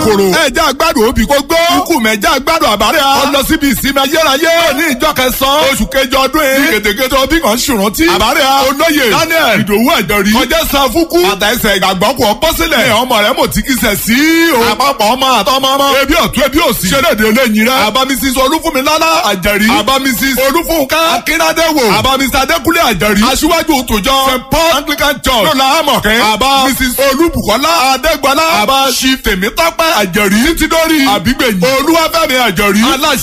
kòrò. ẹja gbádùn òbí kò gbó. ikú mẹ́jà gbádùn àbárẹ́ a. ọlọ síbi ìsinmi ayérayé. ní ìjọ kẹsàn-án. oṣù kejì ọdún yìí. ní kètèkètè òbí kan ṣùrántí. àbárẹ́ a. olóye daniel ìdòwú ẹ̀jọ̀rí. kọjá san fúkú. bàtà ẹsẹ̀ ìgbàgbọ́ kò bọ́ sílẹ̀. ẹ̀ ọmọ rẹ̀ mọ̀ tí kì í sẹ̀ sí o. àpapọ̀ ọmọ àtọmọmọ. ebi ọ̀tún ebi òsì. ṣẹlẹ̀dẹ̀ olóyin rẹ̀. àbá mrs olúfúnmilálá àjẹrí. àbá mrs olúfúnká akínádéwò. àbá mr adékúnlé àjẹrí. aṣíwájú tòjọ st paul anglican church. lọ́la amọ̀kẹ́. àbá mrs olúbùkọ́lá adégbọlá. àbá ṣi tèmítọ́pẹ́ àjẹrí. títí dórí àbígbẹ̀yìn. olúwàfẹ́mi àjẹrí. aláṣ